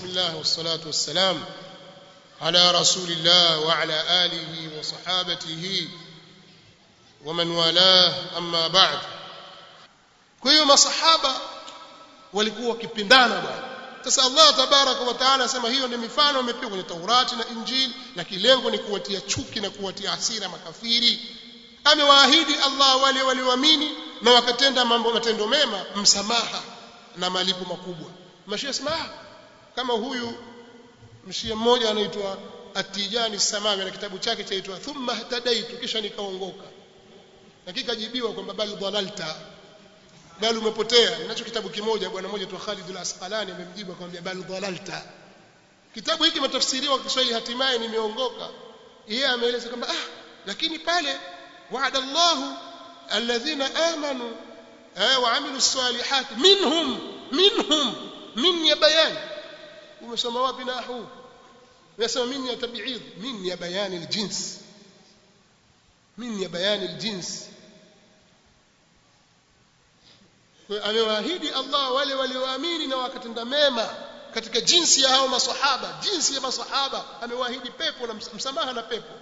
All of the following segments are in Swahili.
بسم الله والصلاة والسلام على رسول الله وعلى آله وصحابته ومن والاه أما بعد kwa hiyo masahaba walikuwa wakipindana bwana sasa Allah tabaraka wa taala anasema hiyo ni mifano imepigwa kwenye Taurati na Injili na kilengo ni kuwatia chuki na kuwatia hasira makafiri amewaahidi Allah wale walioamini na wakatenda mambo matendo mema msamaha na malipo makubwa mashia sema kama huyu mshia mmoja anaitwa Atijani Samawi na kitabu chake chaitwa thumma hatadaitu kisha nikaongoka na kikajibiwa kwamba bali dhalalta bali umepotea ninacho kitabu kimoja bwana mmoja tu Khalid al-Asqalani amemjibu akamwambia bali dhalalta kitabu hiki kimetafsiriwa kwa Kiswahili hatimaye nimeongoka yeye ameeleza kwamba ah lakini pale wa'ada Allahu alladhina amanu wa amilu salihat minhum minhum min ya bayan umesoma wapi nahu unasema min ya tabi'id min ya bayan aljins min ya bayan aljins kwa amewaahidi Allah wale walioamini na wakatenda mema katika jinsi ya hao maswahaba jinsi ya maswahaba amewaahidi pepo na msamaha na pepo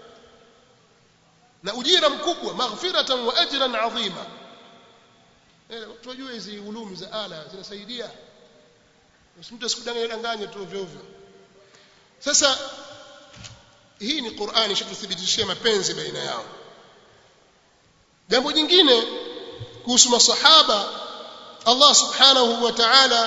na ujira mkubwa maghfiratan wa ajran adhima eh tunajua hizi ulumi za ala zinasaidia mtu asikudanganye danganye tu ovyo ovyo sasa hii ni Qur'ani ishatuthibitishia mapenzi baina yao jambo jingine kuhusu masahaba Allah subhanahu wa ta'ala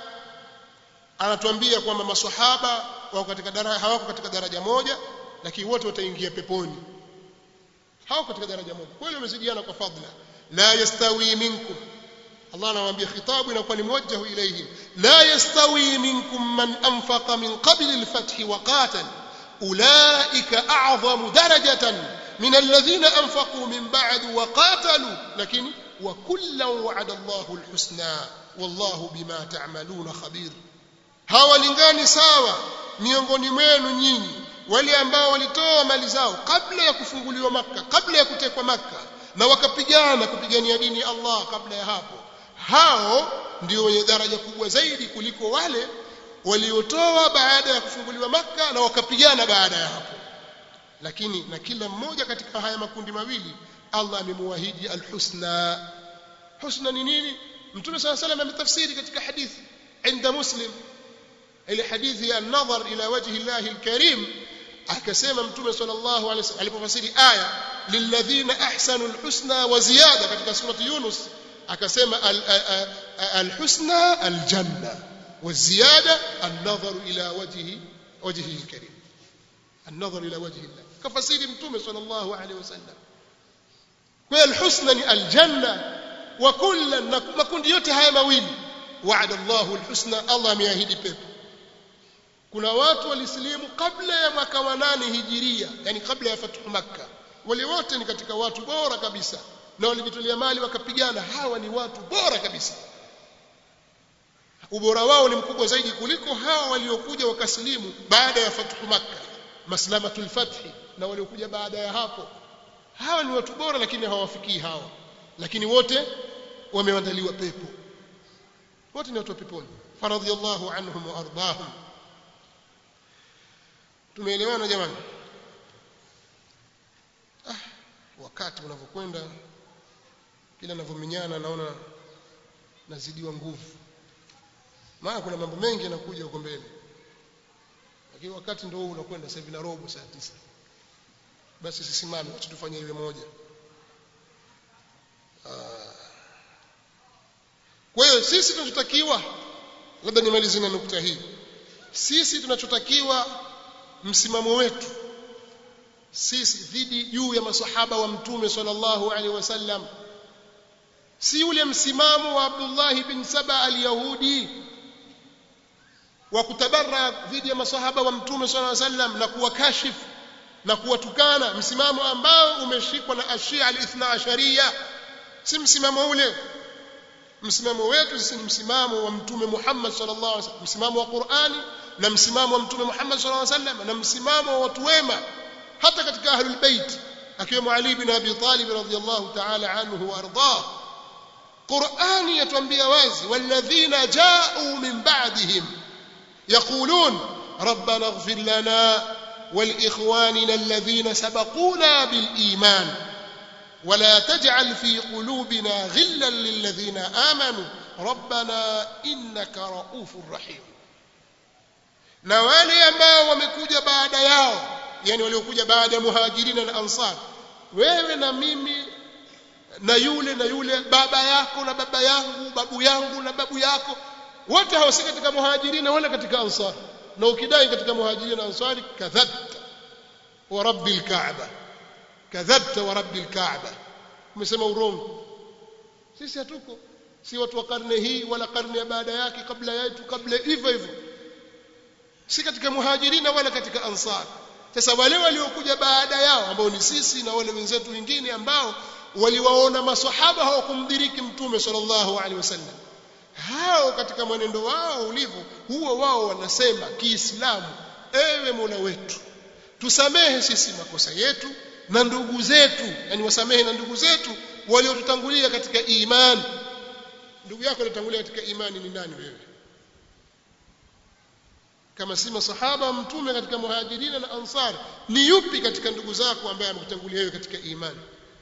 anatuambia kwamba maswahaba wako katika daraja hawako katika daraja moja lakini wote wataingia peponi hawako katika daraja moja kwa hiyo wamezidiana kwa fadla la yastawi minkum Allah anawaambia khitabu inakuwa ni muwajjahu ilayhim la yastawi minkum man anfaqa min qabl al-fath wa qatal ulaika a'zamu darajatan min alladhina anfaqu min ba'd wa qatalu lakini wa kullan wa'ada Allahu al-husna wallahu bima ta'maluna khabir hawalingani sawa miongoni mwenu nyinyi wale ambao walitoa mali zao kabla ya kufunguliwa maka kabla ya kutekwa maka na wakapigana kupigania dini ya Allah kabla ya hapo hao ndio wenye daraja kubwa zaidi kuliko wale waliotoa baada ya kufunguliwa maka na wakapigana baada ya hapo lakini na kila mmoja katika haya makundi mawili Allah amemuahidi alhusna husna ni nini mtume صلى الله عليه وسلم ametafsiri katika hadithi عند مسلم ile hadithi ya nadhar ila wajhi Allah alkarim akasema mtume sallallahu alaihi wasallam alipofasiri aya lilladhina ahsanu alhusna wa ziyada katika surati Yunus akasema alhusna aljanna والزياده النظر الى وجهه وجهه الكريم النظر الى وجه الله كفسير متومه صلى الله عليه وسلم kwa alhusna ni aljanna wa kullan na makundi yote haya mawili wa'ada Allahu alhusna Allah ameahidi pepo kuna watu walisilimu kabla ya mwaka wa nane hijiria yani kabla ya fathu makka wale wote ni katika watu bora kabisa na walijitolea mali wakapigana hawa ni watu bora kabisa ubora wao ni mkubwa zaidi kuliko hawa waliokuja wakasilimu baada ya fathu makka maslamatul fathi na waliokuja baada ya hapo hawa ni watu bora lakini hawafikii hawa lakini wote wameandaliwa pepo wote ni watu wa peponi faradhiyallahu anhum wa ardahum tumeelewana jamani ah wakati unavyokwenda kila ninavyomenyana naona nazidiwa nguvu maana kuna mambo mengi yanakuja huko mbele lakini wakati ndio huu unakwenda sasa hivi na robo saa tisa basi sisimame acha tufanye iwe moja kwa hiyo sisi tunachotakiwa labda nimalize na nukta hii sisi tunachotakiwa msimamo wetu sisi dhidi juu ya masahaba wa mtume sallallahu alaihi wasallam si ule msimamo wa Abdullah bin Saba al-Yahudi wa kutabarra dhidi ya masahaba wa mtume sallallahu alaihi wasallam na kuwakashifu na kuwatukana msimamo ambao umeshikwa na ashia al-ithna asharia si msimamo ule msimamo wetu sisi ni msimamo wa mtume Muhammad sallallahu alaihi wasallam msimamo wa Qur'ani na msimamo wa mtume Muhammad sallallahu alaihi wasallam na msimamo wa watu wema hata katika ahlul bait akiwemo Ali bin Abi Talib radhiyallahu ta'ala anhu wa ardah Qur'ani yatuambia wazi walladhina ja'u min ba'dihim يقولون ربنا اغفر لنا ولإخواننا الذين سبقونا بالإيمان ولا تجعل في قلوبنا غلا للذين آمنوا ربنا إنك رؤوف رحيم na wale ambao wamekuja baada yao yani waliokuja baada ya muhajirina na ansar wewe na mimi na yule na yule baba yako na baba yangu babu yangu na babu yako wote hawasi katika muhajirina wala katika ansar na ukidai katika muhajirina na ansari kadhabta wa rabbil kaaba kadhabta wa rabbil kaaba umesema urongo sisi hatuko si watu wa karne hii wala karne ya baada yake kabla yetu kabla hivyo hivyo si katika muhajirina wala katika ansar sasa wale waliokuja baada yao ambao ni sisi na wale wenzetu wengine ambao waliwaona maswahaba hawakumdiriki mtume sallallahu alaihi wasallam hao katika mwenendo wao ulivyo huo wao wanasema kiislamu ewe mola wetu tusamehe sisi makosa yetu na ndugu zetu yani wasamehe na ndugu zetu waliotutangulia katika imani ndugu yako aliyotangulia katika imani ni nani wewe kama si masahaba mtume katika muhajirina na ansar ni yupi katika ndugu zako ambaye amekutangulia wewe katika imani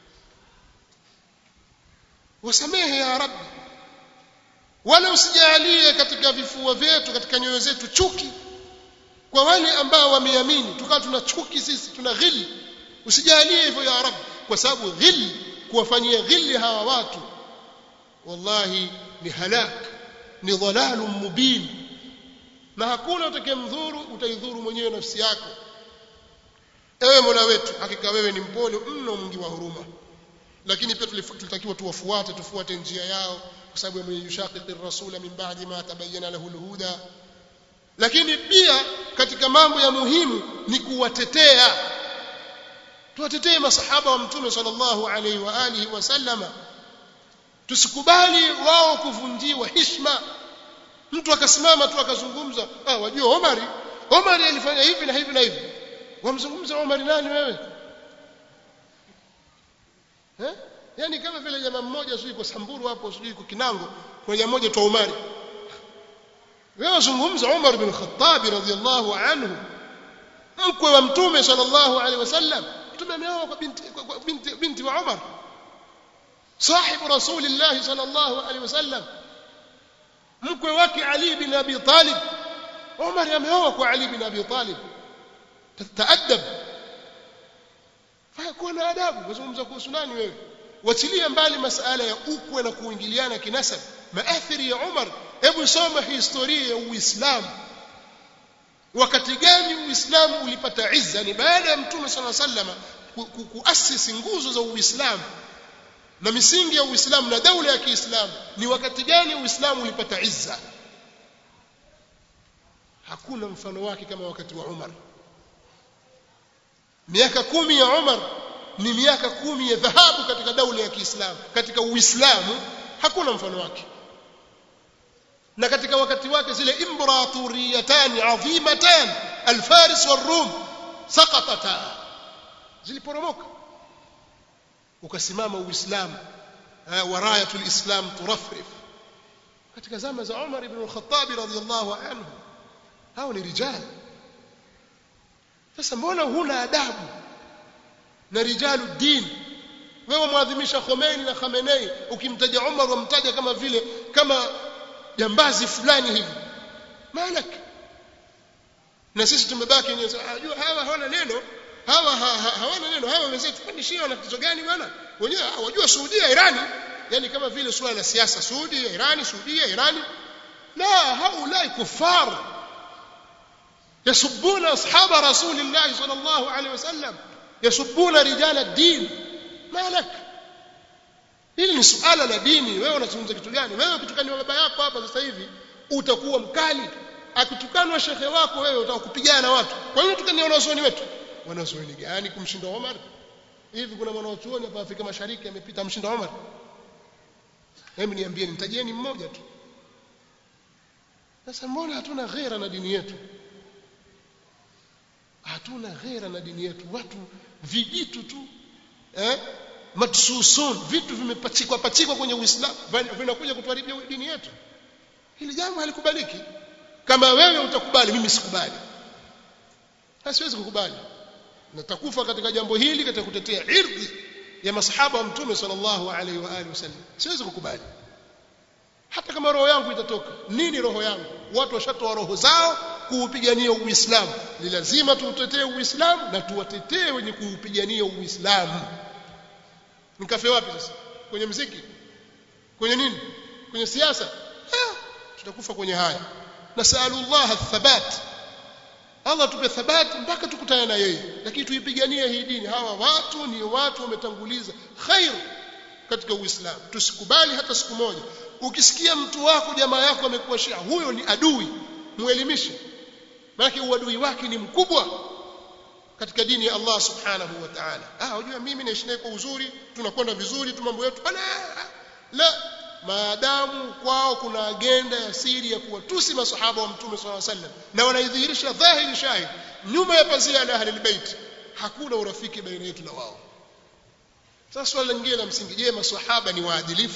wasamehe ya rabbi wala usijalie katika vifua vyetu katika nyoyo zetu chuki kwa wale ambao wameamini tukawa tuna chuki sisi tuna ghili usijalie hivyo ya rabbi kwa sababu ghili kuwafanyia ghili hawa watu wallahi ni halak ni dhalalun mubin na hakuna utakayemdhuru utaidhuru mwenyewe nafsi yako ewe mola wetu hakika wewe ni mpole mno mwingi wa huruma lakini pia tulitakiwa tuwafuate tufuate njia yao kwa sababu yameyushaqiqi rasula min ba'di ma tabayyana lahu alhuda lakini pia katika mambo ya muhimu ni kuwatetea tuwatetee masahaba wa mtume sallallahu alaihi wa alihi wasallama tusikubali wao kuvunjiwa heshima mtu akasimama tu akazungumza ah wajua Omari Omari alifanya hivi na hivi na hivi wamzungumza Omari nani wewe eh yani kama vile jamaa mmoja sio yuko Samburu hapo sio yuko Kinango kuna jamaa mmoja tu Omari wewe zungumza Umar bin Khattab radhiyallahu anhu mkwe wa mtume sallallahu alaihi wasallam mtume ameoa kwa binti kwa binti, binti wa Umar sahibu rasulillah sallallahu alaihi wasallam mkwe wake Ali bin Abi Talib Umar ameoa kwa Ali bin Abi Talib tataadab fakuwa na adabu wazungumza kuhusu nani wewe wachilia mbali masala ya ukwe na kuingiliana kinasab maathiri ya Umar hebu soma historia ya Uislamu wakati gani Uislamu ulipata izza ni baada ya Mtume صلى الله عليه وسلم kuasisi nguzo za Uislamu na misingi ya Uislamu na daula ya Kiislamu ni wakati gani Uislamu ulipata izza hakuna mfano wake kama wakati wa Umar miaka kumi ya Umar ni miaka kumi ya dhahabu katika daula ya Kiislamu katika Uislamu hakuna mfano wake na katika wakati wake zile imperatoriyatani adhimatan alfaris warum saqatata ziliporomoka ukasimama uislamu warayatul islam turafrif katika zama za Umar ibn al-Khattab radhiyallahu anhu hao ni rijali sasa mbona huna adabu na rijalu din wewe muadhimisha Khomeini na Khamenei ukimtaja Umar wamtaja kama vile kama jambazi fulani hivi malak na sisi tumebaki ni unajua hawa hawana neno hawa ha, ha, hawana neno hawa wenzetu kwani shia wana tatizo gani bwana wenyewe wajua Saudia Irani yani kama vile swala la siasa Saudia Irani Saudia Irani la haulai kufar يسبون أصحاب رسول الله صلى الله عليه وسلم يسبون رجال الدين ما لك hili ni suala la dini wewe unazungumza kitu gani wewe ukitukaniwa baba yako hapa sasa hivi utakuwa mkali akitukanwa shekhe wako wewe utakupigana na watu kwa nini tukania wanazuoni wetu wanazuoni gani kumshinda Omar hivi kuna mwanachuoni hapa Afrika Mashariki amepita mshinda Omar hebu niambieni nitajieni mmoja tu sasa mbona hatuna ghera na dini yetu hatuna ghera na dini yetu watu vijitu tu eh matsusun vitu vimepachikwa pachikwa kwenye Uislamu vinakuja kutuharibia dini yetu hili jambo halikubaliki kama wewe utakubali mimi sikubali siwezi kukubali natakufa katika jambo hili katika kutetea irdhi ya masahaba wa mtume sallallahu alaihi wa alihi wasallam siwezi kukubali hata kama roho yangu itatoka nini roho yangu watu washatoa roho zao kuupigania uislamu ni lazima tuutetee uislamu na tuwatetee wenye kuupigania uislamu nikafe wapi sasa kwenye mziki kwenye nini kwenye siasa ah, tutakufa kwenye haya nasalullah athabat Allah tupe thabati mpaka tukutane na yeye lakini tuipiganie hii dini hawa watu ni watu wametanguliza khair katika uislamu tusikubali hata siku moja ukisikia mtu wako jamaa yako amekuwa shia huyo ni adui muelimishe maana uadui wake ni mkubwa katika dini ya Allah subhanahu wa ta'ala ah unajua mimi naishi naye kwa uzuri tunakwenda vizuri tu mambo yetu la maadamu kwao kuna agenda ya siri ya kuwatusi masahaba wa mtume swalla sallam na wanaidhihirisha dhahiri shahid nyuma ya pazia la ahli albayt hakuna urafiki baina yetu na wao sasa swali lingine la msingi je maswahaba ni waadilifu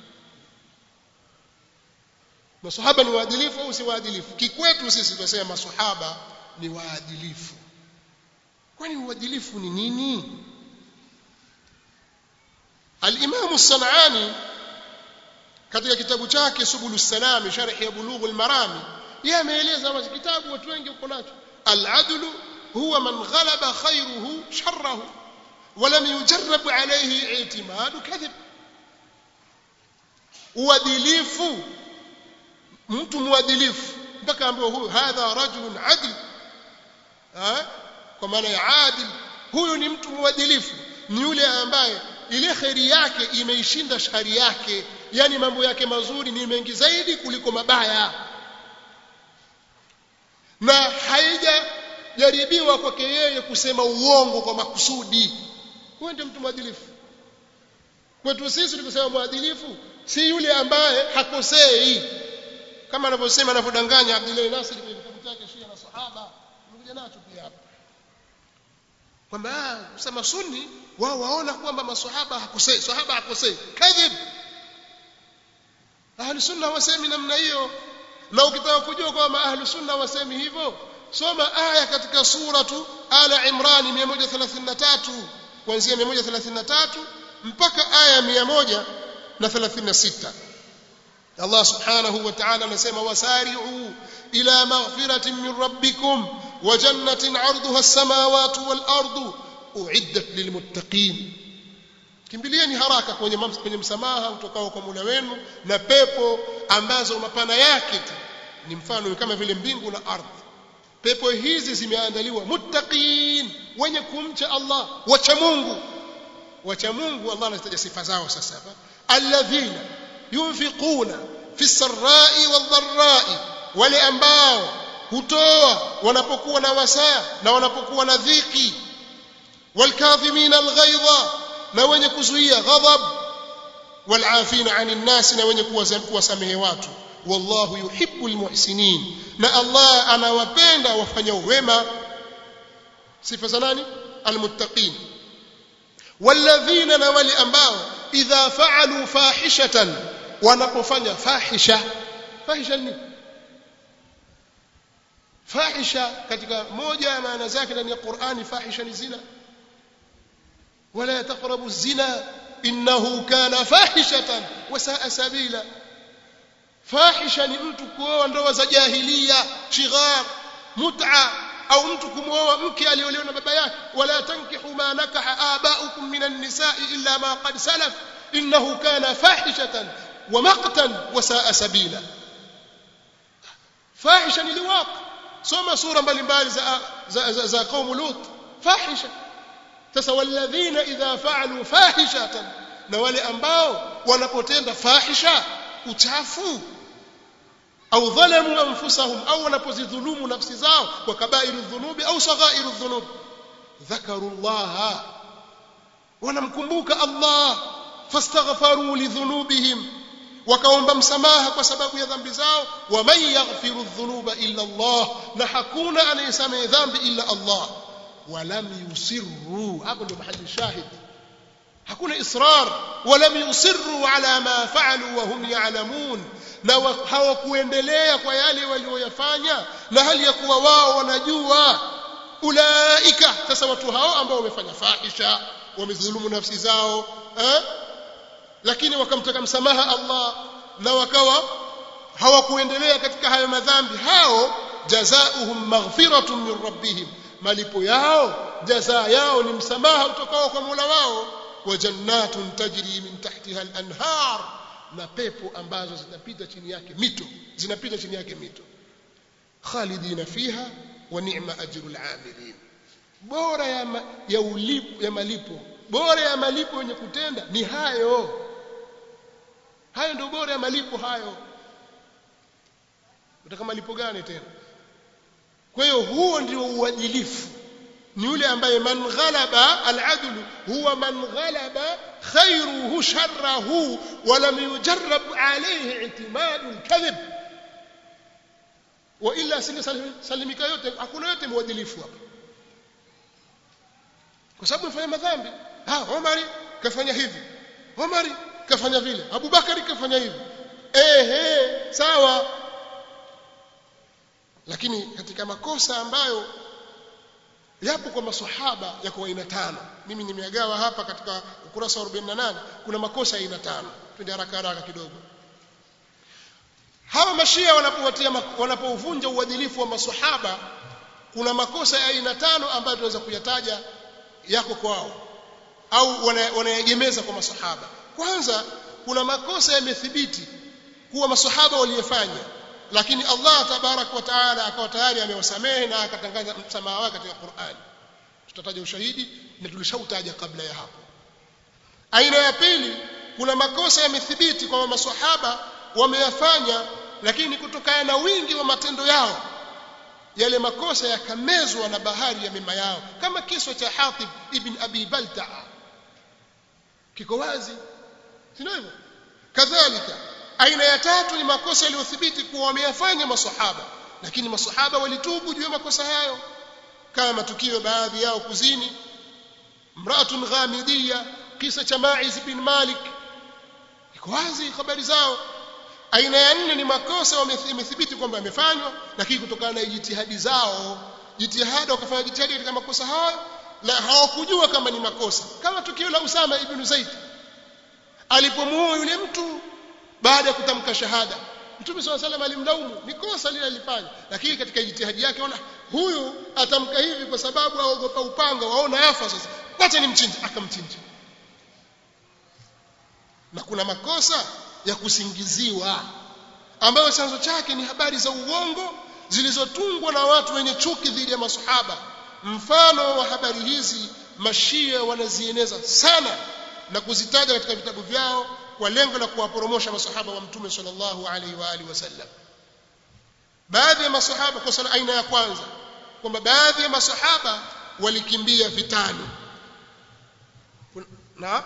maswahaba ni waadilifu au si waadilifu kikwetu sisi tunasema maswahaba ni waadilifu kwani uadilifu ni nini al-Imam as-San'ani katika kitabu chake Subul Salam sharh ya Bulugh al-Marami yeye ameeleza wazi kitabu watu wengi uko nacho al-adlu huwa man ghalaba khayruhu sharrahu ولم يجرب عليه اعتماد كذب uadilifu mtu muadilifu mpaka ambaye huyu hadha rajulun adl kwa maana ya adil huyu ni mtu muadilifu ni yule ambaye ile khairi yake imeishinda shari yake yani mambo yake mazuri ni mengi zaidi kuliko mabaya na haijajaribiwa kwake yeye kusema uongo kwa makusudi huyo ndio mtu mwadilifu kwetu sisi tukisema mwadilifu si yule ambaye hakosei kama anavyosema anavyodanganya Abdullah Nasir kwenye kitabu chake Shia na Sahaba nimekuja nacho pia hapa kwamba kusema sunni wao waona kwamba maswahaba hakosei sahaba hakosei kadhib ahli sunna wasemi namna hiyo na ukitaka kujua kwamba ahli sunna wasemi hivyo soma aya katika suratu ala imran 133 kuanzia 133 mpaka aya 136 Allah subhanahu wa ta'ala anasema wasari'u ila maghfiratin min rabbikum wa jannatin 'arduha as-samawati wal ardu uiddat lilmuttaqin kimbilieni haraka kwenye kwenye msamaha utokao kwa Mola wenu na pepo ambazo mapana yake tu ni mfano kama vile mbingu na ardhi pepo hizi zimeandaliwa muttaqin wenye kumcha Allah wacha Mungu wacha Mungu Allah anataja sifa zao sasa hapa alladhina yunfiquna fi sarra'i wadh-dharra'i wale ambao hutoa wanapokuwa na wasaa na wanapokuwa na dhiki والكاظمين الغيظ na wenye kuzuia ghadhab walafina anin nas na wenye kuwasamehe watu wallahu yuhibbul muhsinin na Allah anawapenda wafanya wema sifa za nani almuttaqin walladhina na wale ambao idha fa'alu fahishatan wanapofanya fahisha fahisha ni fahisha katika moja ya maana zake ndani ya Qur'ani fahisha ni zina ولا تقربوا الزنا إنه كان فاحشة وساء سبيلا فاحشة ni mtu kuoa ndoa za jahiliya shighar mut'a au mtu kumwoa mke aliolewa na baba yake wala tankihu ma nakaha aba'ukum min an-nisa'i illa ma qad salaf innahu kana fahishatan wa maqtan wa sa'a sabila fahisha ni liwaq soma sura mbalimbali za za, za, za qaum lut fahisha sasa walladhina idha fa'alu fahishatan na wale ambao wanapotenda fahisha uchafu au dhalamu anfusahum au wanapozidhulumu nafsi zao kwa kabairu dhunubi au saghairu dhunub dhakaru Allah wanamkumbuka Allah fastaghfaru lidhunubihim wakaomba msamaha kwa sababu ya dhambi zao wa man yaghfiru dhunuba illa Allah na hakuna anayesamehe dhambi illa Allah walam yusirru hapo ndio mahali shahid hakuna israr walam yusirru ala ma faalu wa hum ya'lamun na hawakuendelea kwa yale walioyafanya na hali ya kuwa wao wanajua ulaika sasa watu hao ambao wamefanya fahisha wamedhulumu nafsi zao eh? lakini wakamtaka msamaha Allah na wakawa hawakuendelea katika hayo madhambi hao jazaohum maghfiratun min rabbihim malipo yao jazaa yao ni msamaha utokao kwa Mola wao wa jannatun tajri min tahtiha al-anhar na pepo ambazo zinapita chini yake mito zinapita chini yake mito khalidina fiha wa ni'ma ajrul amilin bora ya, ma, ya, ulipo, ya malipo bora ya malipo yenye kutenda ni hayo hayo ndio bora ya malipo hayo utaka malipo gani tena kwa hiyo huo ndio uadilifu ni yule ambaye man ghalaba al-adl huwa man ghalaba khayruhu sharrahu wa lam yujarrab alayhi i'timadu al-kadhib wa illa salimika yote hakuna yote mwadilifu hapa kwa sababu mfanya madhambi ah Omari kafanya hivi Omari kafanya vile Abubakari kafanya hivi ehe sawa lakini katika makosa ambayo yapo kwa maswahaba yako aina tano mimi nimeagawa hapa katika ukurasa wa 48 kuna makosa aina tano twende haraka haraka kidogo hawa mashia wanapowatia wanapovunja uadilifu wa maswahaba kuna makosa ya aina tano ambayo tunaweza kuyataja yako kwao au wanayegemeza kwa maswahaba kwanza kuna makosa yamethibiti kuwa maswahaba waliyefanya lakini Allah tabarak wa taala akawa tayari amewasamehe na akatangaza msamaha wake katika Qur'an tutataja ushahidi na tulishautaja kabla ya hapo aina ya pili kuna makosa yamethibiti kwamba maswahaba wameyafanya lakini kutokana na wingi wa matendo yao yale makosa yakamezwa na bahari ya mema yao kama kisa cha Hatib ibn Abi Balta'a kiko wazi si hivyo kadhalika aina ya tatu ni makosa yaliyothibiti kuwa wameyafanya maswahaba lakini maswahaba walitubu juu ya makosa hayo kama matukio baadhi yao kuzini mraatun ghamidiyya kisa cha Ma'iz bin Malik iko wazi habari zao aina ya nne ni makosa wamethibiti kwamba yamefanywa lakini kutokana na jitihadi zao jitihada wakafanya jitihadi katika makosa hayo na hawakujua kama ni makosa kama tukio la Usama ibn Zaid alipomuoa yule mtu baada ya kutamka shahada Mtume swalla salam alimlaumu ni kosa lile alifanya lakini katika jitihadi yake ona huyu atamka hivi kwa sababu aogopa upanga waona afa sasa wacha nimchinje akamchinja na kuna makosa ya kusingiziwa ambayo chanzo chake ni habari za uongo zilizotungwa na watu wenye chuki dhidi ya masahaba mfano wa habari hizi mashia wanazieneza sana na kuzitaja katika vitabu vyao kwa lengo la kuwaporomosha masahaba wa mtume sallallahu alaihi wa alihi wasallam baadhi ya masahaba kwa sana aina ya kwanza kwamba baadhi ya masahaba walikimbia vitani na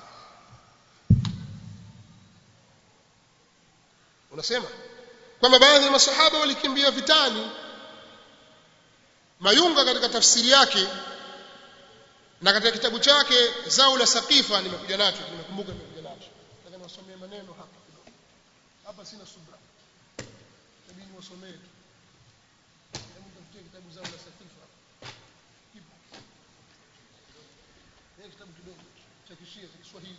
unasema kwamba baadhi ya masahaba walikimbia vitani Mayunga katika tafsiri yake na katika kitabu chake zao la sakifa nimekuja nacho nimekumbuka nimekuja nacho nataka niwasomee maneno hapa kidogo hapa sina subra tabidi niwasomee tu hebu tafutie kitabu zao la sakifa kipo ni kitabu kidogo cha kishia cha Kiswahili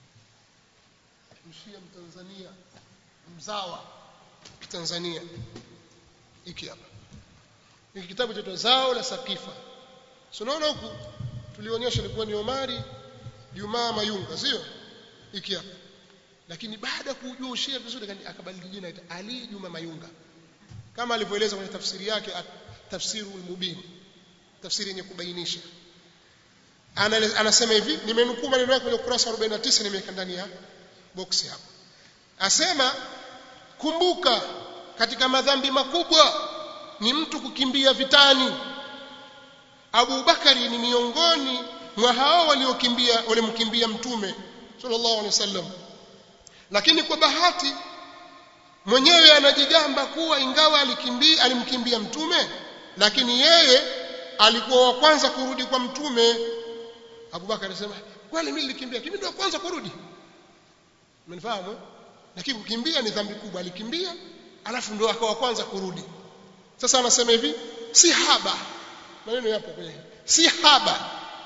mshia mtanzania mzawa kitanzania hiki hapa hiki kitabu cha zao la sakifa unaona huku tulionyesha ilikuwa ni Omari Jumaa Mayunga sio hiki hapa lakini baada ya kujua ushia vizuri akabadili jina ita Ali Juma Mayunga kama alivyoeleza kwenye tafsiri yake tafsirul mubin tafsiri yenye kubainisha anasema hivi nimenukuu maneno yake kwenye ukurasa 49 nimeweka ndani ya boksi hapa asema kumbuka katika madhambi makubwa ni mtu kukimbia vitani Abu Bakari ni miongoni mwa hao waliokimbia walimkimbia mtume sallallahu alaihi wasallam lakini kwa bahati mwenyewe anajigamba kuwa ingawa alikimbia alimkimbia mtume lakini yeye alikuwa wa kwanza kurudi kwa mtume Abu Bakari anasema kwani mimi nilikimbia kimi ndio kwanza kurudi umenifahamu lakini kukimbia ni dhambi kubwa alikimbia alafu ndio akawa kwanza kurudi sasa anasema hivi si haba maneno yapo kwenye si haba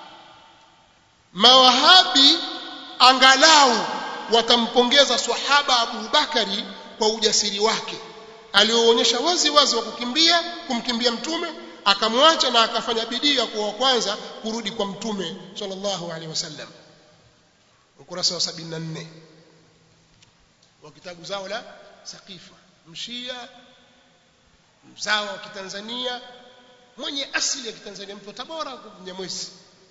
mawahabi angalau watampongeza swahaba Abu Bakari kwa ujasiri wake alioonyesha wazi wazi wa kukimbia kumkimbia mtume akamwacha na akafanya bidii ya kuwa kwanza kurudi kwa mtume sallallahu alaihi wasallam ukurasa wa 74 wa kitabu zao la Saqifa mshia mzawa wa kitanzania mwenye asili ya kitanzania mtu wa Tabora Mnyamwezi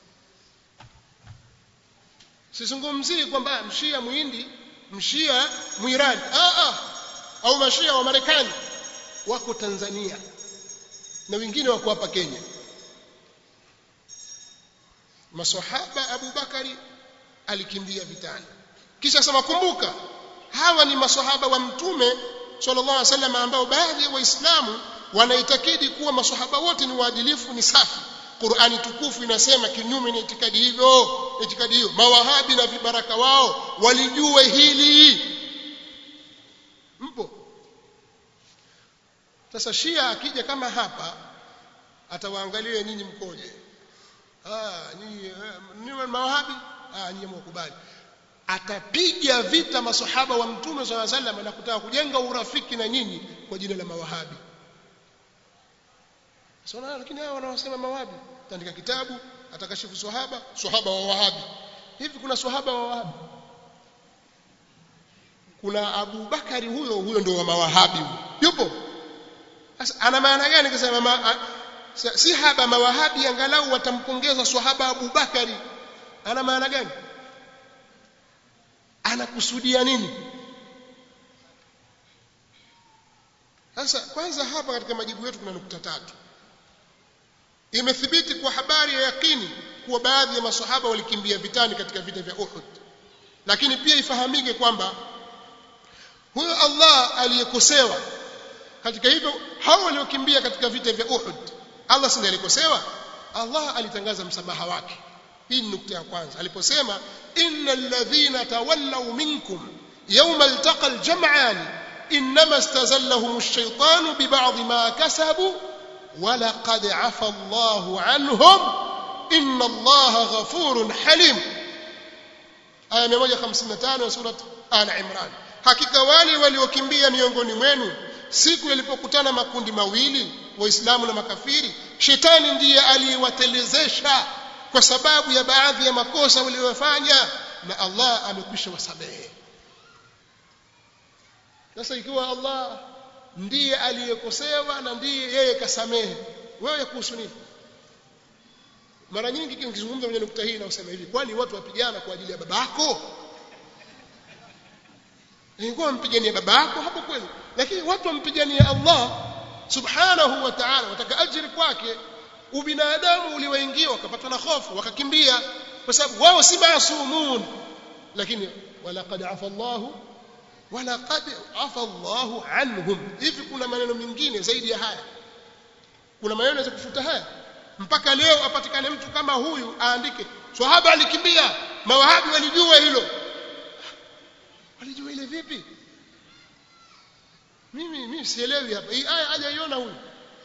sizungumzii kwamba mshia muhindi mshia mwirani ah ah au mashia wa Marekani wako Tanzania na wengine wako hapa Kenya maswahaba Abu Bakari alikimbia vitani kisha sema kumbuka hawa ni maswahaba wa mtume sallallahu alaihi wasallam ambao baadhi ya waislamu wanaitakidi kuwa maswahaba wote ni waadilifu ni safi Qur'ani tukufu inasema kinyume na itikadi hivyo itikadi hiyo mawahabi na vibaraka wao walijue hili mpo sasa Shia akija kama hapa atawaangalia nyinyi mkoje ah nyinyi ni mawahabi ah nyinyi mkubali atapiga vita masahaba wa mtume swalla sallam na kutaka kujenga urafiki na nyinyi kwa jina la mawahabi sasa lakini hao wanaosema mawahabi ataandika kitabu atakashifu sahaba sahaba wa wahabi hivi kuna sahaba wa wahabi kuna Abu Bakari huyo huyo ndio wa mawahabi yupo sasa ana maana gani kusema ma, si haba mawahabi angalau watampongeza sahaba Abu Bakari ana maana gani anakusudia nini sasa kwanza hapa katika majibu yetu kuna nukta tatu imethibiti kwa habari ya yakini kuwa baadhi ya maswahaba walikimbia vitani katika vita vya Uhud lakini pia ifahamike kwamba huyo Allah aliyekosewa katika hivyo hao waliokimbia katika vita vya Uhud Allah si alikosewa Allah alitangaza msamaha wake hii ni nukta ya kwanza aliposema innal ladhina tawallaw minkum yawma altaqa aljam'an inma istazallahum ash-shaytanu bi ba'd ma kasabu ولقد عفى الله عنهم إن الله غفور حليم آية 155 سورة آل عمران hakika wale waliokimbia miongoni mwenu siku yalipokutana makundi mawili waislamu na makafiri shetani ndiye aliyewatelezesha kwa sababu ya baadhi ya makosa waliyofanya na Allah amekwisha wasamehe sasa ikiwa Allah ndiye aliyekosewa na ndiye yeye kasamehe wewe kuhusu nini mara nyingi nikizungumza kwenye nukta hii na usema hivi kwani watu wapigana kwa ajili ya babako ingekuwa wampigania babako hapo kweli lakini watu wampigania Allah subhanahu wa ta'ala wataka ajiri kwake ubinadamu uliwaingia wakapatwa na hofu wakakimbia kwa sababu wao si maasumun lakini walaqad afa Allahu walaqad afa Allahu anhum hivi kuna maneno mengine zaidi ya haya kuna maneno ya kufuta haya mpaka leo apatikane mtu kama huyu aandike swahaba alikimbia mawahabi walijua hilo walijua ile vipi mimi mimi sielewi hapa hii aya hajaiona huyu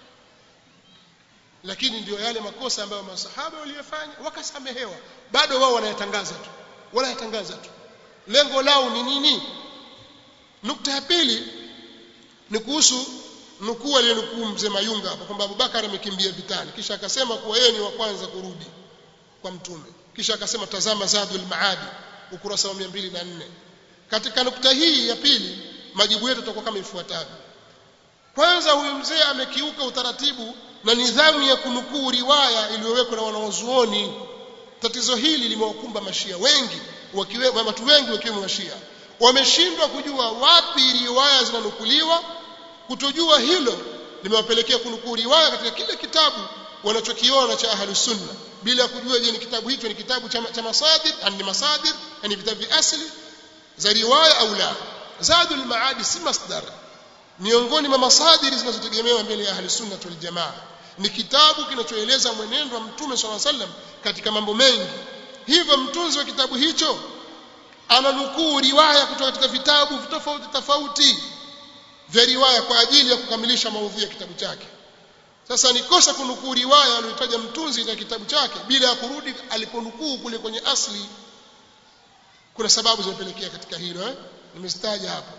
lakini ndio yale makosa ambayo masahaba waliyofanya wakasamehewa bado wao wanayatangaza tu wanayatangaza tu lengo lao ni nini nukta ya pili ni kuhusu nukuu aliyonukuu mzee Mayunga hapa kwamba Abubakar amekimbia vitani kisha akasema kuwa yeye ni wa kwanza kurudi kwa mtume kisha akasema tazama Zadul Maadi ukurasa wa 204 katika nukta hii ya pili majibu yetu yatakuwa kama ifuatavyo kwanza huyu mzee amekiuka utaratibu na nidhamu ya kunukuu riwaya iliyowekwa na wanawazuoni tatizo hili limewakumba mashia wengi wakiwemo watu wengi wakiwemo mashia wameshindwa kujua wapi riwaya zinanukuliwa kutojua hilo limewapelekea kunukuu riwaya katika kile kitabu wanachokiona cha ahlus sunna bila kujua je ni kitabu hicho ni kitabu cha, cha masadir ni masadir ni vitabu asili za riwaya au la zadul maadi si masdar miongoni mwa masadiri zinazotegemewa mbele ya ahli sunna wal jamaa ni kitabu kinachoeleza mwenendo wa mtume swalla sallam katika mambo mengi hivyo mtunzi wa kitabu hicho ananukuu riwaya kutoka katika vitabu tofauti tofauti vya riwaya kwa ajili ya kukamilisha maudhui ya kitabu chake sasa ni kosa kunukuu riwaya aliyotaja mtunzi katika kitabu chake bila ya kurudi aliponukuu kule kwenye asli kuna sababu zimepelekea katika hilo eh nimezitaja hapo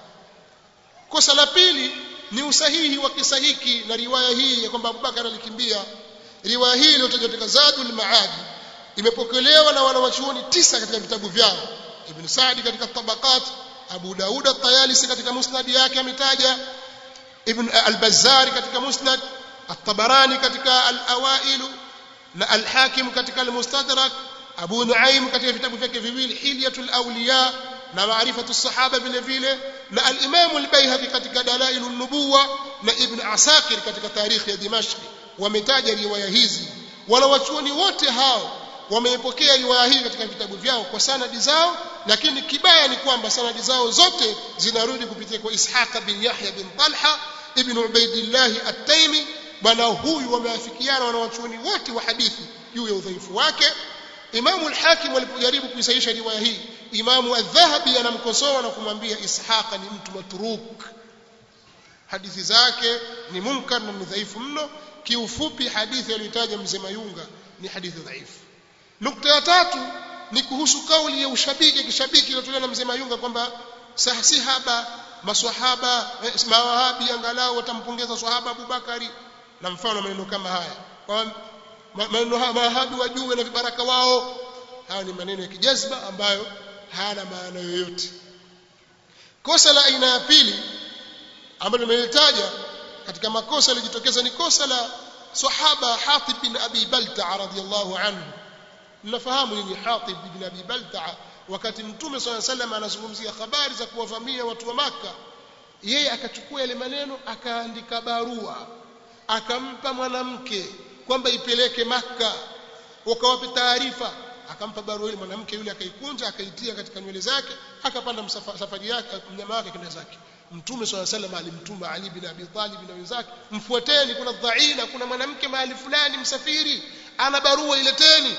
kosa la pili ni usahihi wa kisa hiki na riwaya hii ya kwamba Abubakar alikimbia riwaya hii iliyotajwa katika Zadul Maad imepokelewa na wanawachuoni tisa katika vitabu vyao Ibn Sa'di katika Tabaqat Abu Daud at-Tayalisi katika Musnad yake ametaja Ibn al-Bazzari katika Musnad at-Tabarani katika al-Awail na al-Hakim katika al-Mustadrak Abu Nuaim katika vitabu vyake viwili Hilyatul Awliya na Maarifatu Sahaba vile vile na al-Imam al-Baihaqi katika Dalailun Nubuwa na Ibn Asakir katika Tarikh ya Dimashq wametaja riwaya hizi wanawachuoni wote hao wameipokea riwaya hii katika vitabu vyao kwa sanadi zao lakini kibaya ni kwamba sanadi zao zote zinarudi kupitia kwa Ishaq bin Yahya bin Talha ibn Ubaidillah at-Taymi bwana huyu wameafikiana wanawachuoni wote wa hadithi juu ya udhaifu wake Imamu al-Hakim walipojaribu kuisahisha riwaya hii Imamu al-Dhahabi anamkosoa na kumwambia Ishaq ni mtu matruk hadithi zake ni munkar na ni dhaifu mno kiufupi hadithi aliyotaja mzee Mayunga ni hadithi dhaifu nukta ya tatu ni kuhusu kauli ya ushabiki kishabiki iliyotolewa na mzee Mayunga kwamba si haba maswahaba mawahabi angalau watampongeza swahaba Abubakari na mfano maneno kama haya kwa maneno haya mawahabi wajue na vibaraka wao haya ni maneno ya kijazba ambayo hayana maana yoyote kosa la aina ya pili ambalo nimelitaja katika makosa yalijitokeza ni kosa la sahaba Hatib bin Abi Balta'a radhiyallahu anhu mnafahamu nini Hatib bin Abi Balta'a wakati mtume swalla sallam anazungumzia habari za kuwavamia watu wa maka yeye akachukua yale maneno akaandika barua akampa mwanamke kwamba ipeleke maka wakawape taarifa akampa barua ile mwanamke yule akaikunja akaitia katika nywele zake akapanda safari yake mnyama wake kwenda zake mtume swalla sallam alimtuma Ali bin Abi Talib na wenzake mfuateni kuna dhaina kuna mwanamke mahali fulani msafiri ana barua ileteni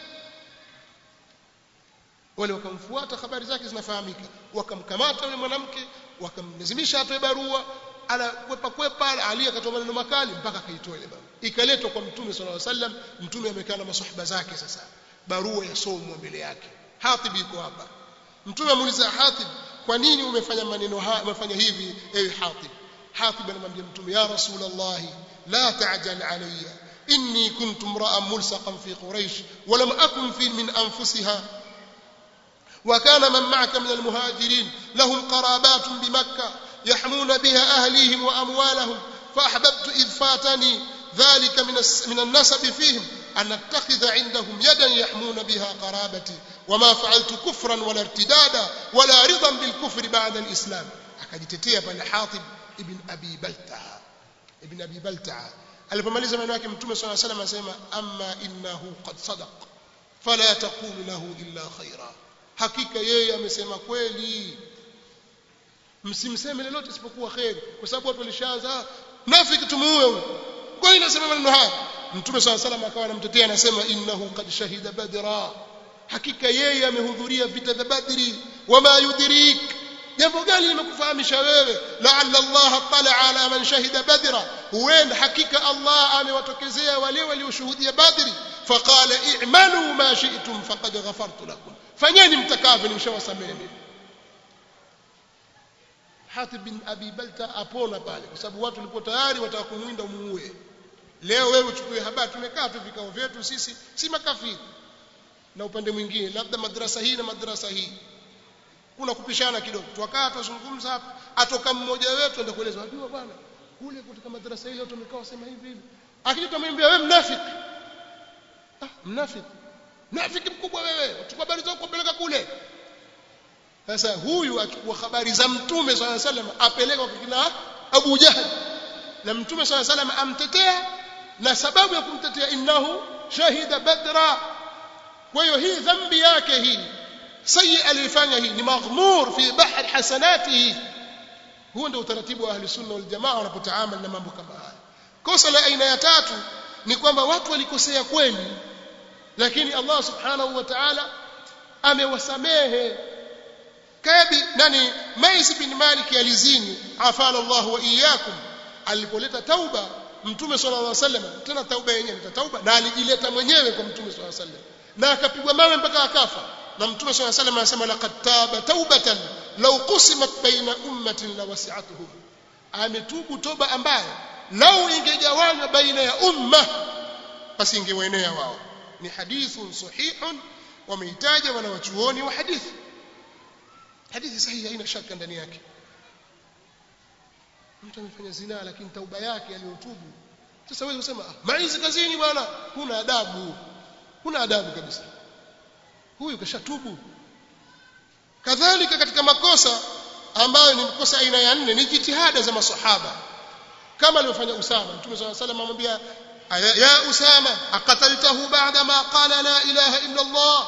wale wakamfuata habari zake zinafahamika wakamkamata yule mwanamke wakamlazimisha atoe barua ala kwepa kwepa Ali akatoa maneno makali mpaka akaitoa ile barua ikaletwa kwa mtume sallallahu alaihi wasallam mtume amekaa na maswahaba zake sasa barua yasomwa mbele yake Hatib yuko hapa mtume amuuliza Hatib kwa nini umefanya maneno haya umefanya hivi ewe Hatib Hatib anamwambia mtume ya rasulullah la ta'jal alayya inni kuntu imra'an mulsaqan fi quraish wa lam akun fi min anfusiha وكان من معك من المهاجرين لهم قرابات بمكة يحمون بها أهليهم وأموالهم فأحببت إذ فاتني ذلك من من النسب فيهم أن أتخذ عندهم يدا يحمون بها قرابتي وما فعلت كفرا ولا ارتدادا ولا رضا بالكفر بعد الإسلام akajitetea pale Hatib ibn Abi Balta'a ibn Abi Balta'a alipomaliza maneno yake mtume swalla salam asema amma innahu qad sadaq fala taqulu lahu illa khaira hakika yeye amesema kweli msimseme lolote isipokuwa khair kwa sababu watu walishaanza nafiki tumuue huyo kwa nini nasema maneno haya mtume swalla salam akawa anamtetea anasema innahu qad shahida badra hakika yeye amehudhuria vita vya badri wama yudrik jambo gani limekufahamisha wewe laalla Allah tala ala man shahida badra huenda hakika Allah amewatokezea wale walioshuhudia badri faqala i'malu ma shi'tum faqad ghafartu lakum fanyeni mtakavyo nimeshawasamehe Hatib bin Abi Balta apona pale kwa sababu watu walikuwa tayari wataka kumwinda umuue leo wewe uchukue habari tumekaa tu vikao vyetu sisi si makafiri na upande mwingine labda madrasa hii na madrasa hii kuna kupishana kidogo tuwakaa tuzungumza hapa atoka mmoja wetu enda kueleza wajua bwana kule kutoka madrasa ile watu wamekaa wasema hivi hivi akija tumwambia wewe mnafiki ah mnafiki mnafiki mkubwa wewe uchukua habari zako kupeleka kule sasa huyu achukua habari za mtume swalla salam apeleka kwa kina Abu Jahal na mtume swalla salam amtetea na sababu ya kumtetea innahu shahida badra kwa hiyo hii dhambi yake hii sayi alifanya hii ni maghmur fi bahr hasanatihi huo ndio utaratibu wa ahli sunna wal jamaa wanapotaamali na mambo kama haya kosa la aina ya tatu ni kwamba watu walikosea kweli lakini Allah subhanahu wa ta'ala amewasamehe kabi nani Maiz bin Malik alizini afala Allah wa iyyakum alipoleta tauba mtume sallallahu alaihi wasallam tena tauba yenyewe ni tauba na alijileta mwenyewe kwa mtume sallallahu alaihi wasallam na akapigwa mawe mpaka akafa na mtume sallallahu alaihi wasallam anasema laqad taba taubatan law qusimat baina ummatin la wasi'atuhum ametubu toba ambayo lau ingegawanywa baina ya umma basi ingewaenea wao ni hadithun sahihun wameitaja wanawachuoni wa hadithi hadithi sahihi haina shaka ndani yake mtu amefanya zina lakini tauba yake aliyotubu sasa wewe unasema maizi kazini bwana kuna adabu kuna adabu kabisa huyu kashatubu kadhalika katika makosa ambayo ni makosa aina ya nne ni jitihada za masahaba kama alivyofanya Usama Mtume صلى الله عليه وسلم amwambia ya Usama aqataltahu ba'da ma qala la ilaha illa Allah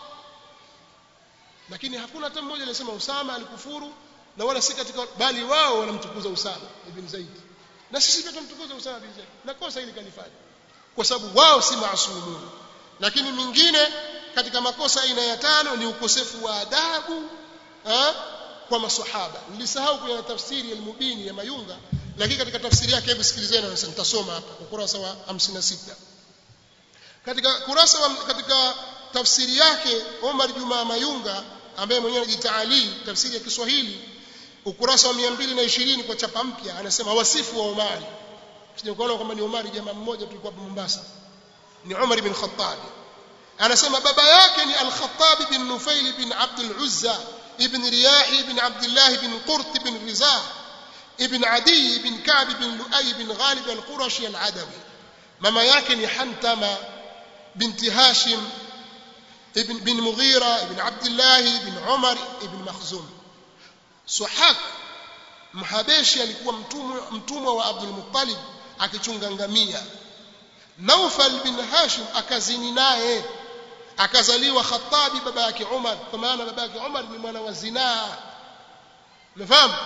lakini hakuna hata mmoja aliyesema Usama alikufuru na wala si katika bali wao wanamtukuza Usama ibn Zaid na sisi pia tunamtukuza Usama ibn Zaid na kosa hili kalifanya kwa sababu wao si maasumun lakini mingine katika makosa aina ya tano ni ukosefu wa adabu ha? kwa maswahaba nilisahau kwenye tafsiri ya al-Mubini ya Mayunga lakini katika tafsiri yake hebu sikilizeni na nitasoma hapa ukurasa wa 56 katika kurasa wa, katika tafsiri yake Omar Juma Mayunga ambaye mwenyewe anajitaali tafsiri ya Kiswahili ukurasa wa 220 kwa chapa mpya anasema wasifu wa Omari sijakuona kwamba ni Omari jamaa mmoja tulikuwa hapa Mombasa ni Umar ibn Khattab anasema baba yake ni Al-Khattab bin Nufail bin Abd al-Uzza ibn Riyah ibn Abdullah ibn Qurt ibn Rizah ibn Adi ibn Ka'b ibn Lu'ay ibn Ghalib al-Qurashi al-Adawi mama yake ni Hantama binti Hashim ibn bin Mughira ibn Abdullah ibn Umar ibn Makhzum Suhak Mhabeshi alikuwa mtumwa mtumwa wa Abdul Muttalib akichunga ngamia Naufal bin Hashim akazini naye akazaliwa Khattabi baba yake Umar kwa maana baba yake Umar ni mwana wa zinaa umefahamu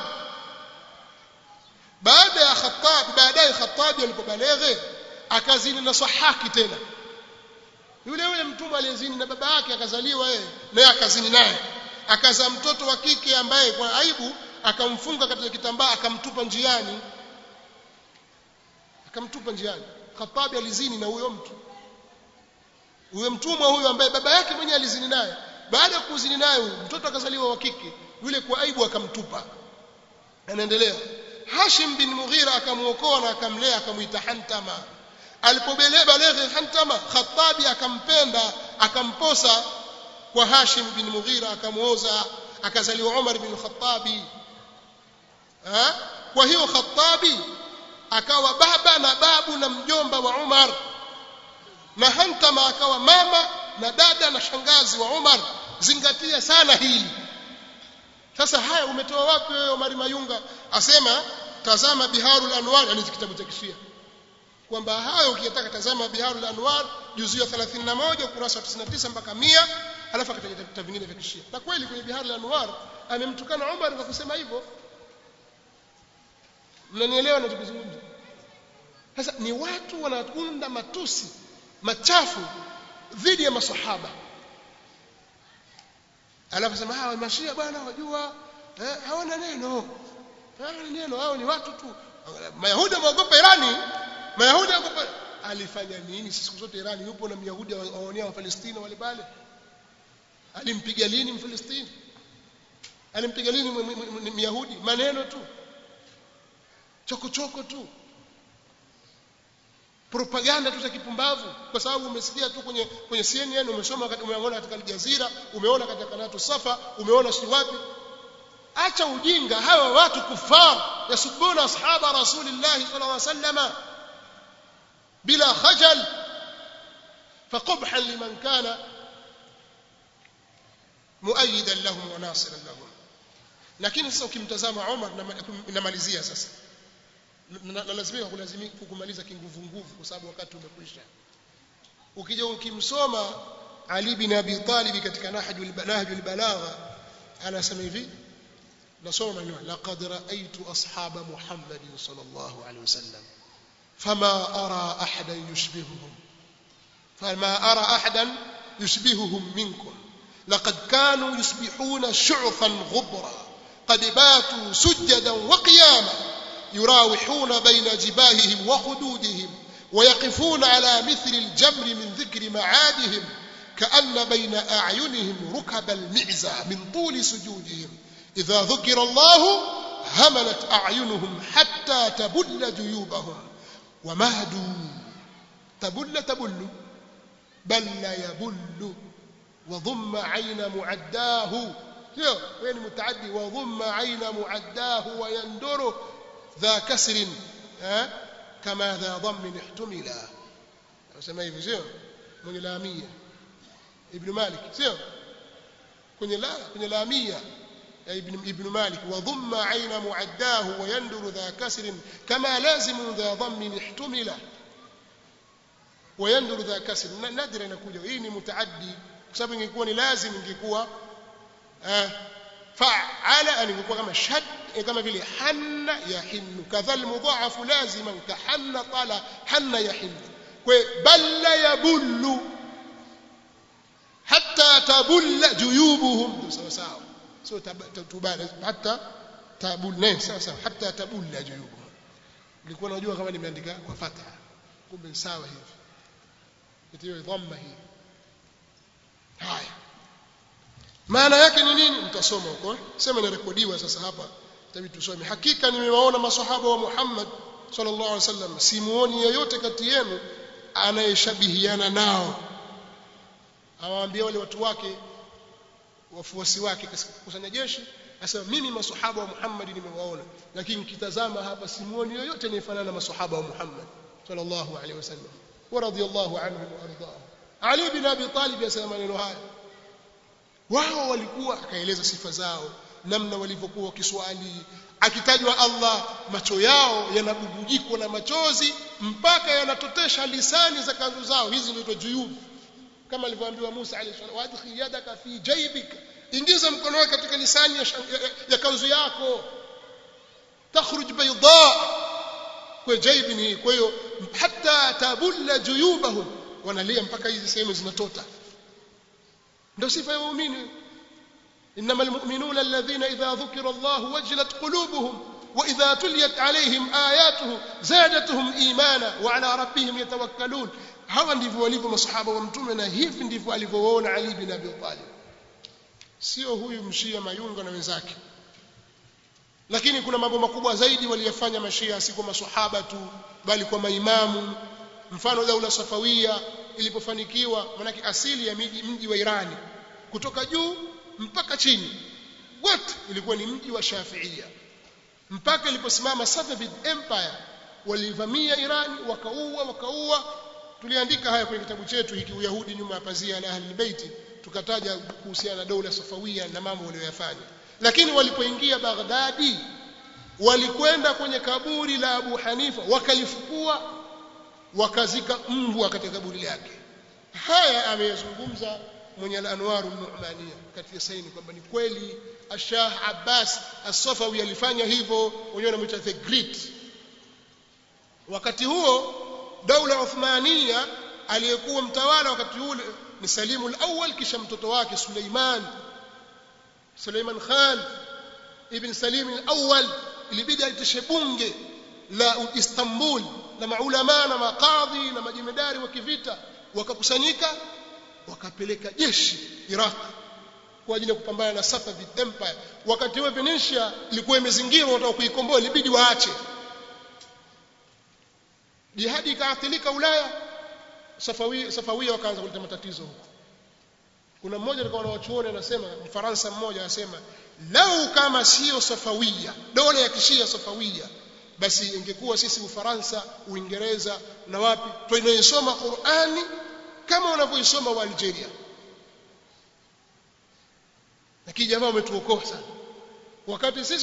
baada ya Khattabi baadaye Khattabi alipobaleghe akazini na Sahaki tena yule yule mtumwa aliyezini na baba yake akazaliwa yeye naye akazini naye akazaa mtoto wa kike ambaye kwa aibu akamfunga katika kitambaa akamtupa njiani akamtupa njiani Khattabi alizini na huyo mtu huyo mtumwa huyo ambaye baba yake mwenyewe alizini naye baada ya kuzini naye huyo mtoto akazaliwa wa kike yule kwa aibu akamtupa anaendelea Hashim bin Mughira akamuokoa na akamlea akamuita Hantama alipobaleghe Hantama Khattabi akampenda akamposa kwa Hashim bin Mughira akamuoza akazaliwa Umar bin Khattabi ha? kwa hiyo Khattabi akawa baba na babu na mjomba wa Umar na Hantama akawa mama na dada na shangazi wa Umar zingatia sana hili sasa haya umetoa wapi wewe Omar Mayunga asema tazama Biharul Anwar yani kitabu cha Kishia kwamba hayo ukitaka tazama Biharul Anwar juzuu ya 31 ukurasa wa 99 mpaka 100 alafu akataja vitabu vingine vya Kishia na kweli kwenye Biharul Anwar amemtukana Umar kwa kusema hivyo mnanielewa ninachozungumza sasa ni watu wanaunda matusi machafu dhidi ya maswahaba alafu sema hawa mashia bwana wajua eh, hawana neno hawana neno hao ni watu tu mayahudi waogopa irani mayahudi waogopa alifanya nini siku zote irani yupo na myahudi waonea wa Palestina wale pale alimpiga lini mfalestini alimpiga lini myahudi maneno tu chokochoko tu propaganda tu za kipumbavu kwa sababu umesikia tu kwenye kwenye CNN umesoma umeona katika Al Jazeera umeona katika kanatu Safa umeona si wapi acha ujinga hawa watu kufar yasubuna ashaba rasulillah sallallahu alaihi wasallam bila khajal فقبحا لمن كان مؤيدا لهم وناصرا لهم lakini sasa ukimtazama Umar namalizia sasa nalazimika kulazimika kukumaliza kinguvu nguvu kwa sababu wakati umekwisha ukija ukimsoma Ali bin Abi Talib katika Nahjul Nahjul Balagha anasema hivi nasoma maneno laqad ra'aytu ashaba Muhammad sallallahu alaihi wasallam fama ara ahadan yushbihuhum fama ara ahadan yushbihuhum minkum لقد كانوا يصبحون شعثا غبرا قد باتوا سجدا وقياما يراوحون بين جباههم وخدودهم ويقفون على مثل الجمر من ذكر معادهم كأن بين أعينهم ركب المعزى من طول سجودهم إذا ذكر الله هملت أعينهم حتى تبل جيوبهم ومهدوا تبل تبل بل يبل وضم عين معداه وين متعدي وضم عين معداه ويندر ذا كسر كما ذا ضم احتملا wasema hivi sio mwenye laamia ibn malik sio kwenye la kwenye laamia ya ibn ibn malik wa dhamma aina muaddahu wa yanduru dha kasr kama lazim dha dhamm ihtumila wa yanduru dha kasr nadra inakuja hii ni mutaaddi kwa sababu ingekuwa ni lazim ingekuwa fa'ala ingekuwa kama shad kama vile hanna yahinnu kadhal mudha'af laziman ka hanna qala hanna yahinnu kwa balla yabullu hatta tabulla juyubuhum sawa sawa sio tubala hatta tabulla sawa sawa hatta tabulla juyubuhum nilikuwa najua kama nimeandika kwa fatha kumbe sawa hivi itiwe dhamma hii haya maana yake ni nini mtasoma huko sema inarekodiwa sasa hapa tabii tusome hakika nimewaona maswahaba wa Muhammad sallallahu alaihi wasallam simuoni yeyote kati yenu anayeshabihiana nao awaambia wale watu wake wafuasi wake kusanya jeshi asema mimi maswahaba wa Muhammad nimewaona lakini kitazama hapa simuoni yoyote anayefanana na maswahaba wa Muhammad sallallahu alaihi wasallam wa radiyallahu anhum wa ardahum Ali bin Abi Talib yasema maneno haya wao walikuwa akaeleza sifa zao namna walivyokuwa wakiswali akitajwa Allah macho yao yanabubujikwa na machozi mpaka yanatotesha lisani za kanzu zao hizi ndio juyub kama alivyoambiwa Musa alayhi salam wadkhil yadaka fi jaybika ingiza mkono wako katika lisani ya, ya, ya kanzu yako takhruj bayda kwa jaybi ni kwa hiyo hata tabulla juyubahum wanalia mpaka hizi sehemu zinatota ndio sifa ya waumini انما المؤمنون الذين اذا ذكر الله وجلت قلوبهم واذا تليت عليهم اياته زادتهم ايمانا وعلى ربهم يتوكلون hawa ndivyo walivyo masahaba wa mtume na hivi ndivyo alivyoona Ali bin Abi Talib sio huyu mshia mayunga na wenzake lakini kuna mambo makubwa zaidi waliyofanya mashia si kwa masahaba tu bali kwa maimamu mfano daula safawia ilipofanikiwa manake asili ya miji mji wa Irani kutoka juu mpaka chini wote ilikuwa ni mji wa Shafiia mpaka iliposimama Safavid Empire walivamia Irani wakaua wakaua tuliandika haya kwenye kitabu chetu hiki Uyahudi nyuma ya pazia la Ahlul Bait tukataja kuhusiana na dola Safawia na mambo waliyofanya lakini walipoingia Baghdadi walikwenda kwenye kaburi la Abu Hanifa wakalifukua wakazika mbwa katika kaburi lake haya ameyazungumza mwenye al-Anwar al-Nu'maniya katika saini kwamba ni kweli Ashah Abbas As-Safawi alifanya hivyo wenyewe wanamuita the great wakati huo daula Uthmania aliyekuwa mtawala wakati ule ni Salimu al-Awwal kisha mtoto wake Suleiman Suleiman Khan ibn Salim al-Awwal ilibidi aitishe bunge la Istanbul na maulama na makadhi na majemedari wa kivita wakakusanyika wakapeleka jeshi Iraq kwa ajili ya kupambana na Safavid Empire wakati huo Venetia ilikuwa imezingirwa wataka kuikomboa ilibidi waache jihadi ikaathirika Ulaya Safawia Safawia wakaanza kuleta matatizo huko kuna mmoja alikuwa anawachuoni anasema Mfaransa mmoja anasema lau kama sio Safawia dola ya kishia Safawia basi ingekuwa sisi Ufaransa Uingereza na wapi tunaisoma Qur'ani kama wanavyoisoma wa Algeria lakini jamaa wametuokoa sana wakati sisi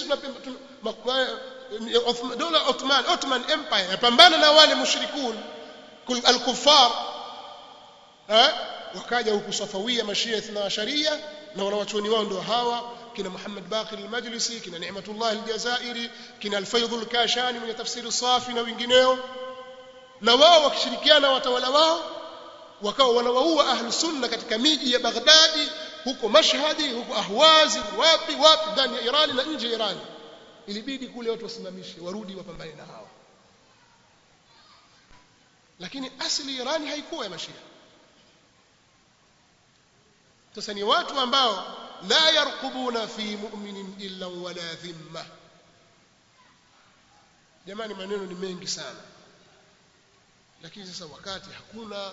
dola Ottoman Ottoman Empire yapambana na wale mushrikun al-kuffar eh wakaja huku Safawia mashia ithna sharia na wanawachuoni wao ndio hawa kina Muhammad Baqir al-Majlisi kina Ni'matullah al-Jazairi kina al-Faydh al-Kashani mwenye tafsiri safi na wengineo na wao wakishirikiana watawala wao wakawa wanawaua ahlu sunna katika miji ya Baghdadi huko Mashhadi huko Ahwazi wapi wapi ndani ya Irani na nje ya Irani ilibidi kule watu wasimamishe warudi wapambane na hao lakini asili Irani haikuwa ya mashia sasa ni watu ambao la yarqubuna fi mu'minin illa wala dhimma jamani maneno ni mengi sana lakini sasa wakati hakuna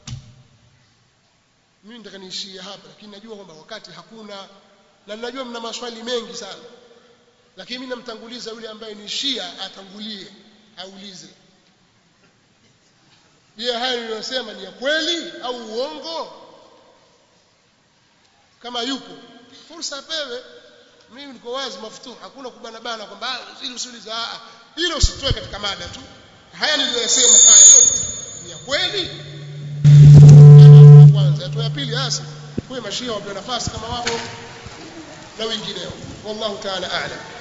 mimi nataka niishie hapa lakini najua kwamba wakati hakuna na ninajua mna maswali mengi sana lakini mimi namtanguliza yule ambaye ni Shia atangulie aulize je haya niliyosema ni ya kweli au uongo kama yupo fursa apewe mimi niko wazi mafutuhu hakuna kubana bana kwamba ili usiulize a hilo usitoe katika mada tu haya niliyosema haya yote ni ya kweli kwanza hatua ya pili hasa kwa mashia wapewe nafasi kama wao na wengineo wallahu ta'ala a'lam